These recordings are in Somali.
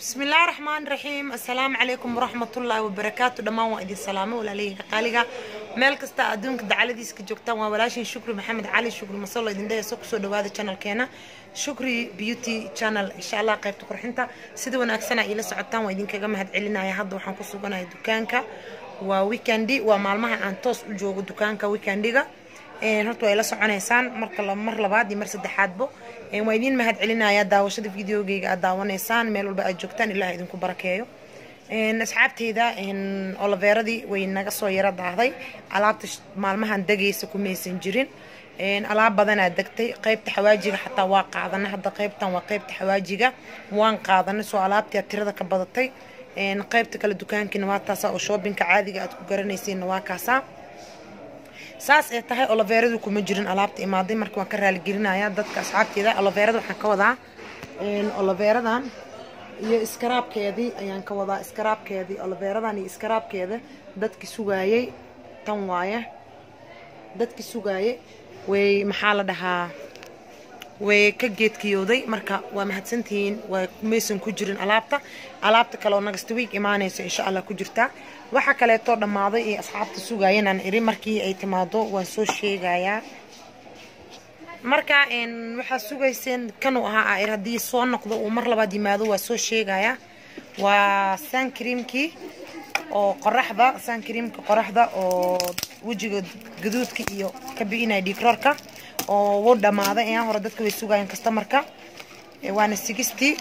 bismi illaahi raxmaan raxiim assalaamu calaykum waraxmatullaahi wabarakaatu dhammaan waa idin salaamo walaalahayga qaaliga meel kasta adduunka dacaladiiska joogtaan waa walaashin shukri maxamed cali shukri masalo idin dhehayso kusoo dhawaada channelkeena shukri beauty channel insha allah qaybta qurxinta sida wanaagsana iila socotaan waa idinkaga mahad celinaya hadda waxaan ku suganahay dukaanka waa weekendi waa maalmaha aan toos u joogo dukaanka weekendiga horta waa ila soconaysaan marka mar labaad iyo mar saddexaadbo waa idiin mahad celinaya daawashada videogeyga aad daawanaysaan meel walba aad joogtaan ilaah idinku barakeeyo asxaabteyda oloveeradii way naga soo yaro daahday alaabta maalmahan degaysa kumaysan jirin alaab badanaa degtay qaybta xawaajiga xataa waa qaadana hadda qaybtan waa qaybta xawaajiga waan qaadanay soo alaabtii tirada ka badatay qaybta kale dukaankiina waa taasa oo shoobinka caadiga aad ku garanaysiinna waa kaasaa saas ee tahay oloveeradu kuma jirin alaabta imaaday marka waan ka raaligelinaya dadka asxaabteeda oloveerada waxaan ka wadaa oloveeradan iyo iskaraabkeedii ayaan ka wadaa iskaraabkeedii oloveeradan iyo iskaraabkeeda dadki sugaayey tan waaye dadki sugaayey way maxaa la dhahaa way ka geedkiyooday marka waa mahadsantihiin waa maysan ku jirin alaabta alaabta kale oo nagasta wiig imaanayso insha allah ku jirtaa waxa kaleetoo dhammaaday iyo asxaabta sugaayeen aan iri markii ay timaado waan soo sheegayaa marka waxaa sugayseen kanuu ahaa ir haddii soo noqdo uu mar labaad yimaado waa soo sheegayaa waa sankreamkii oo qoraxda sankreamka qoraxda oo wejiga gaduudka iyo ka bi'inaya dhiigroorka oo wuu dhammaaday ayaan hore dadka way sugaayeen kastamarka waana sigistii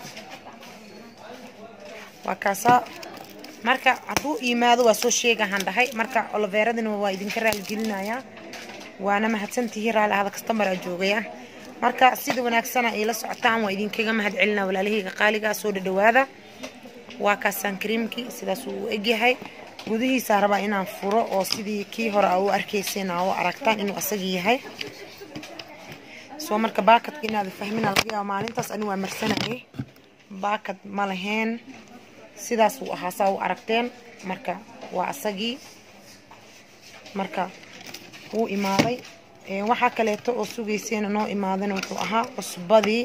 waa kaasaa marka hadduu yimaado waa soo sheegahaan dhahay marka oloveeradina waa idinka raaligelinayaa waana mahadsantihiin raali ahada kastamara joogaya marka sida wanaagsana iila socotaan waa idinkaga mahad celina walaalahayga qaaligaa soo dhadhawaada waa kaasaan kariimkii sidaas uu egyahay gudihiisaa rabaa inaan furo oo sidii kii hore a u arkayseen aa u aragtaan inuu asagii yahay soo marka baakadka inaada fahmina laga yaaba maalintaas ani waa marsanayay baakad ma laheen sidaas uu ahaa saa u aragteen marka waa asagii marka wuu imaaday waxaa kaleeto oo sugayseen noo imaadana wuxuu ahaa cusbadii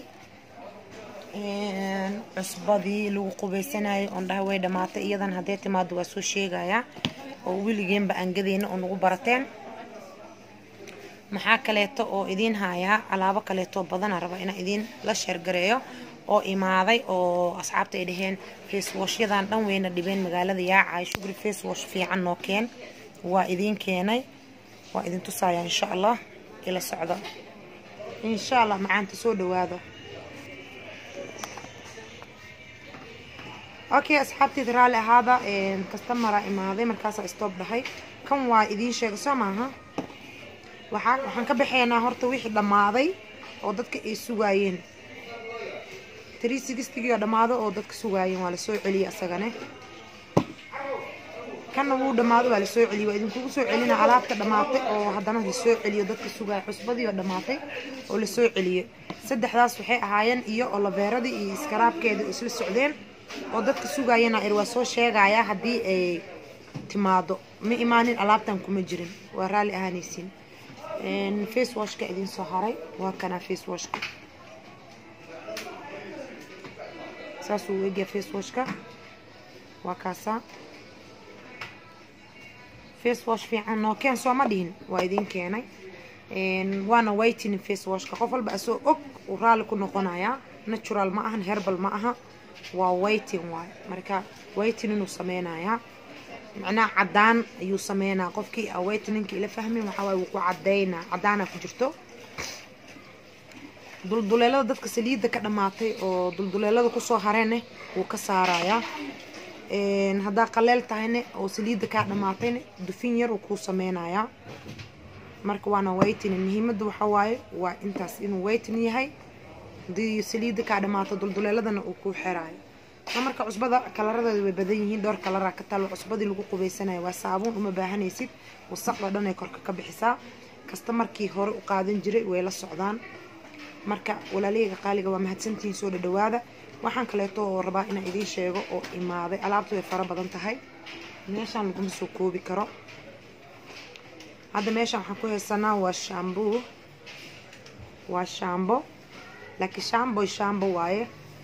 cusbadii lagu qubaysanayay oon dhaha way dhammaatay iyadan haddee timaado waa soo sheegayaa oo weligeenba aan gadayna oo nagu barateen maxaa kaleeto oo idiin haayaa alaabo kaleetoo badana raba inaan idiin la sheergareeyo oo imaaday oo asxaabta ay dhaheen facewashyadan dhan weyna dhibeen magaalada yaacay shugri facewash fiican noo keen waa idiin keenay waa idin tusaaya insha allah ila socda insha allah macaanta soo dhawaada okay asxaabteeda raalli ahaada kastamara imaaday markaasaa stoob dhahay kan waa idiin sheega soo maaha waxaa waxaan ka baxaynaa horta wixii dhammaaday oo dadka ay sugaayeen trii sigistigii oo dhammaado oo dadka sugaayeen waa lasoo celiyey asagane kanna wuu dhammaado waa lasoo celiyey waa idinkugu soo celina alaabta dhammaatay oo haddana lasoo celiyo dadka sugaaya cusbadii oo dhammaatay oo lasoo celiyey saddexdaas waxay ahaayeen iyo oloveeradii iyo iskaraabkeedii oo isla socdeen oo dadka sugaayena ir waa soo sheegayaa haddii ay timaado ma imaanin alaabtan kuma jirin waa raalli ahaanaysiin facewashka idin soo haray waa kanaa facewashka saasuu egya facewashka waa kaasaa facewash fiican noo keen soo ma dhihin waa idin keenay waana whitening facewashka qof walba asoo og uu raalli ku noqonayaa natural ma ahan herbal ma aha waa whiting waay marka whiting inuu sameynayaa macnaha cadaan ayuu sameynaa qofkii a whiteninka ila fahmin waxaa waay wuu ku cadeynaa cadaana ku jirto dulduleelada dadka saliidda ka dhammaatay oo dulduleelada kusoo hareenne wuu ka saarayaa haddaa qaleel tahayne oo saliidda kaa dhammaatayne dufin yar uu kuu sameynayaa marka waana whitening muhiimadda waxaa waaye waa intaas inuu whitening yahay hadii saliidda kaa dhammaato dulduleeladana uu kuu xeraayo soo marka cusbada kalaradeeda way badan yihiin dhowr kalaraa ka taalo cusbadii lagu qubaysanayo waa saabuun uma baahanaysid wasaqda dhan ay korka ka bixisaa kasta markii hore u qaadan jiray way la socdaan marka walaalahayga qaaliga waa mahadsantihiin soo dhadhawaada waxaan kaleeto oo rabaa inaan idiin sheego oo imaaday alaabtu way fara badan tahay meeshaan laguma soo koobi karo hadda meeshaan waxaan ku haysanaa waa shaambuu waa shaambo laakiin shaambo shaambo waaye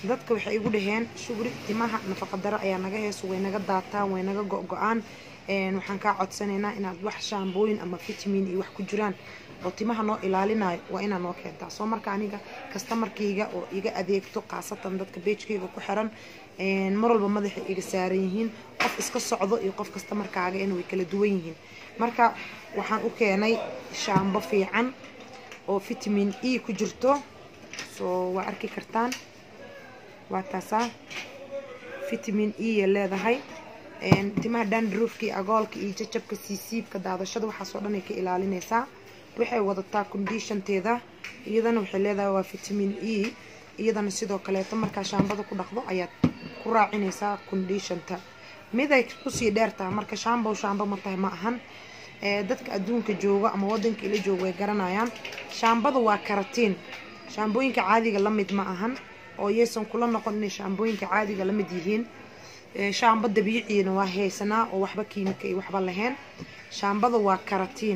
dadka waxay igu dhaheen shugri timaha nafaqadaro ayaa naga heeso way naga daataan way naga go-go-aan waxaan kaa codsanaynaa inaad wax shaambooyin ama vitamin iyo wax ku jiraan oo timaha noo ilaalinayo waa inaa noo keentaa soo marka aniga kastamarkayga oo iga adeegto khaasatan dadka beejkayga ku xiran mar walba madaxay iga saaran yihiin qof iska socdo iyo qof kastamarkaaga in way kala duwan yihiin marka waxaan u keenay shaambo fiican oo vitamin e ku jirto soo waa arki kartaan waa taasaa vitamin e ya leedahay timaha dandruufka iyo agoolka iyo jajabka siisiibka daadashada waxaasoo dhan ay ka ilaalinaysaa waxay wadataa conditionteeda iyadana waxay leedahay waa vitamin e iyadana sidoo kaleeto markaa shaambada ku dhaqdo ayaad ku raacinaysaa conditionta miday kusii dheertaha marka shaambow shaambo ma tahay ma ahan dadka adduunka jooga ama wadanka ila jooga way garanayaan shaambada waa karatiin shaambooyinka caadiga la mid ma ahan oo yaysan kula noqon inay shaambooyinka caadiga la mid yihiin shaambo dabiiciina waa haysanaa oo waxba kiimika iyo waxba lahayn shaambada waa karatiin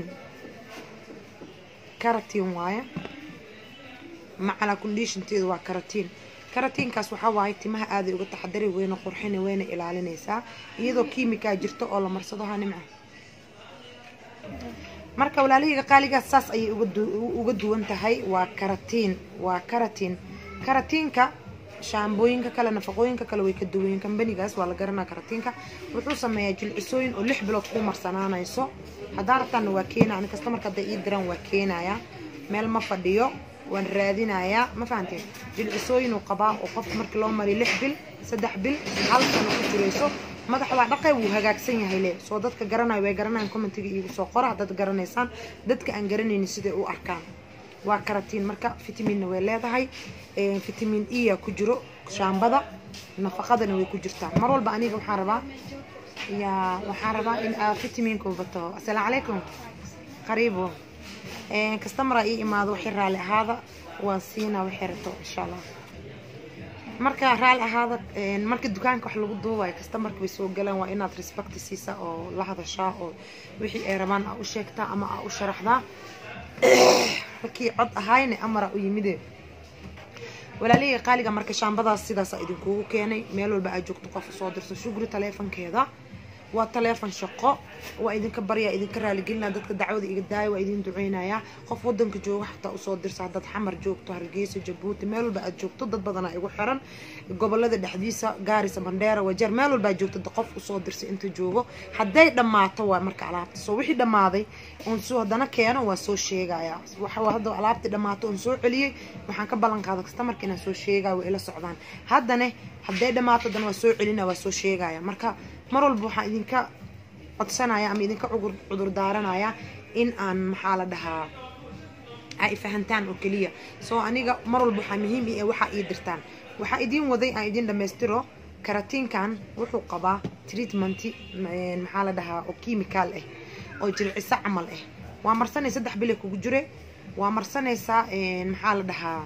karatiin waaye macalaa conditionteeda waa karatiin karatiinkaas waxaa waaye timaha aaday uga taxadari weyna qurxina weyna ilaalinaysaa iyadoo kiimikaa jirto oo la marsado ha nimca marka walaalahayga qaaligaas saas ayay uga duwan tahay waa karatiin waa karatiin karatiinka shaambooyinka kale nafaqooyinka kale way ka duwayen kambanigaas waa la garanaa karatiinka wuxuu sameeyaa jilcisooyin oo lix bilood ku marsanaanayso haddaa rabtaana waa keenaya ani kasta marka hadday ii diraan waa keenayaa meel ma fadhiyo waan raadinayaa ma fahanteen jilcisooyinuu qabaa oo qofka markii loo mariyo lix bil saddex bil hal sano ku jirayso madaxa waa dhaqay wuu hagaagsan yahay le soo dadka garanayo way garanayan commentiga iigu soo qora haddaad garanaysaan dadka aan garanaynin siday u arkaan waa karatiin marka vitaminna way leedahay vitamin e a ku jiro shaambada nafaqadana way ku jirtaa mar walba aniga waxaan rabaa ya waxaan rabaa in aa vitaminka bato assalaamu calaykum qariibo kastamara ii imaado waxay raali ahaada waan siinaa waxay rabto insha allah marka raali ahaada marka dukaanka wax lagu duubayo kastamarka way soo galaan waa inaad respect siisaa oo la hadashaa oo wixii ay rabaan aa u sheegtaa ama aa u sharaxdaa markii cod ahayne amara u yimide walaalihii qaaliga marka shaambadaas sidaasa idinkugu keenay meel walba aad joogto qof usoo dirto shugri taleefankeeda waa taleefon shaqo waa idinka baryaa idinka raaligelinaa dadka dacwada iga daaya waa idin duceynayaa qof wadanka jooga xataa usoo dirsa haddaad xamar joogto hargeysa jabuuti meel walba aad joogto dad badanaa igu xiran gobolada dhexdiisa gaarisa bandheera wajeer meel walba aad joogto qof usoo dirsa inta joogo hadday dhammaato waa marka alaabta soo wixii dhammaaday oon soo haddana keeno waa soo sheegayaa waxa hadda alaabtii dhammaato oon soo celiyey waxaan ka ballan qaada kastamarka inaan soo sheegaya waa ila socdaan haddane hadday dhammaato haddana waa soo celina waa soo sheegaya marka mar walba waxaan idinka codsanaya ama idinka cudur daaranaya in aan maxaa la dhahaa ay fahantaan oo keliya soo aniga mar walba waxaa muhiim i waxaa ii dirtaan waxaa idiin waday aan idin dhammaystiro karatiinkan wuxuu qabaa treatmenti maxaa la dhahaa oo chemical ah oo jilciso camal ah waa marsanay saddex bile kugu jire waa marsanaysaa maxaa la dhahaa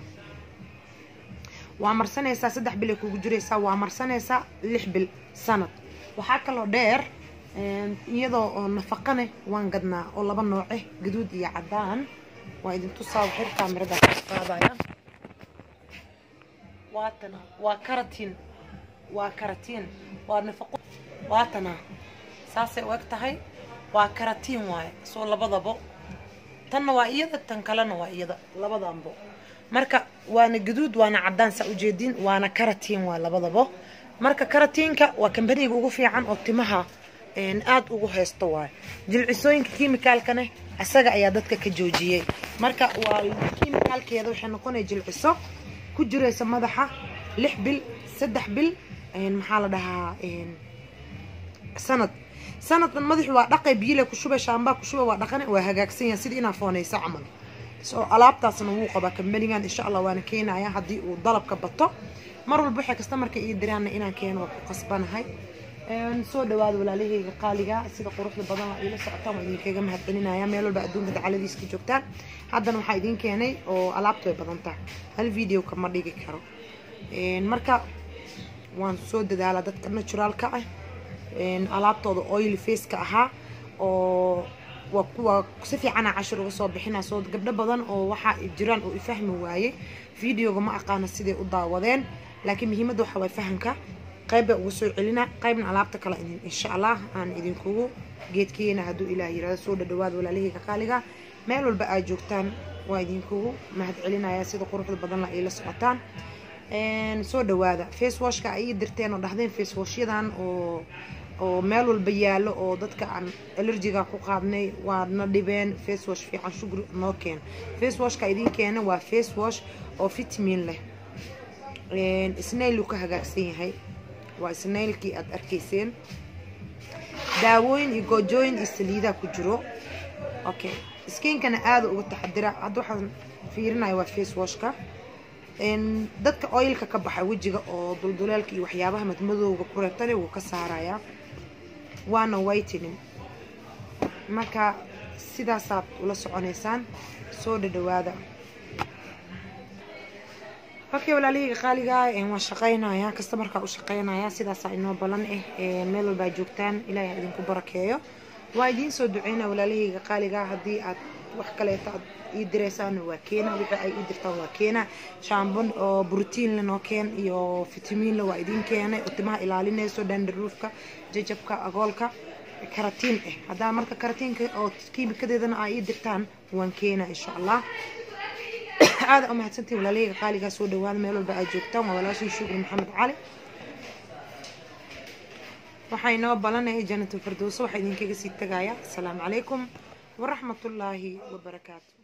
waa marsanaysaa saddex bil ay kugu jiraysaa waa marsanaysaa lix bil sanad waxaa kaloo dheer iyadoo oo nafaqane waan gadnaa oo laba nooce gaduud iyo cadaan waa idin tusaa waxir kaamirada qaadaya waatana waa karatiin waa karatiin waa nafaqo waatana saasay u eg tahay waa karatiin waaye soo labadabo tanna waa iyada tan kalena waa iyada labadanbo marka waana gaduud waana cadaan saa ujeedin waana karatiin waa labadabo marka karatiinka waa kambaniga ugu fiican oo timaha aad ugu haysto waayo jilcisooyinka kimikaalkane isaga ayaa dadka ka joojiyey marka waa kimikaalkeeda waxay noqonaya jilciso ku jiraysa madaxa lix bil saddex bil maxaa la dhahaa sanad sanadkan madaxu waa dhaqay biyile ku shubay shaambaa ku shubay waa dhaqane waa hagaagsan yahay sidii inaa foonaysa camal so alaabtaasna wuu qabaa kambanigan insha allah waana keenaya haddii uu dalabka bato mar walba waxay kasta marka ii diraana inaan keeno waa ku qasbanahay soo dhawaada walaalahayga qaaliga sida quruxda badan waa iila socotaan waa idinkaga mahadcelinaya meel walba adduunka dacaladiiska joogtaan haddana waxaa idin keenay oo alaabtu way badan tahay hal video kama dhigi karo marka waan soo dadaalaa dadka naturaalka ah alaabtooda oil faceka ahaa oo waa kuwa si fiicana cashir uga soo bixina soo gabdho badan oo waxaa jiraan oo ifahmi waaye videoga ma aqaana siday u daawadeen laakiin muhiimadda waxaa waay fahamka qayb baa ugu soo celina qaybna alaabta kale idin insha allah aan idinkugu geedkeena hadduu ilaah yirahdo soo dhadhawaad walaalahayga qaaliga meel walba aad joogtaan waa idinkugu mahad celinaya sida quruxda badan la ay la socotaan soo dhawaada facewashka ay ii dirteen oo dhahdeen facewashyadan oo oo meel walba yaallo oo dadka aan allergiga ku qaadnay waadna dhibeen facewash fiican shugri noo keen facewashka idin keena waa facewash oo vitamin leh snailuu ka hagaagsan yahay waa snailkii aad arkayseen daawooyin iyo goojooyin iyo saliidaa ku jiro okay skiinkana aada uga taxadira hadda waxaan fiirinaya waa facewashka dadka oilka ka baxa wejiga oo dulduleelka iyo waxyaabaha madmadowga ku reebtana wuu ka saarayaa waana whitening marka sidaasaad ula soconaysaan soo dhadhawaada okay walaalahayga qaaligaa waan shaqaynayaa kasta markaa u shaqaynayaa sidaasaa inoo balan ah meel walbaa joogtaan ilaahay idinku barakeeyo waa idiin soo duceynaa walaalahayga qaaligaa haddii aad wax kaleeto aad ii diraysaana waa keena wixii ay ii dirtaan waa keena shaambon oo brotiinle noo keen iyo fitamiinle waa idiin keenay oo timaha ilaalinayso dandaruufka jajabka agoolka karatiin ah haddaa marka karatiinka oo kiimikadeedana aa ii dirtaan waan keena insha allah aada u mahadsantiin walaalahayga qaaligaa soo dhawaada meel walba aad joogtaan waa walaashii shukri maxamed cali waxaa inoo balanaya janatu firdowso waxaa idinkaga sii tagaya asalaamu calaykum waraxmatullaahi wabarakaatu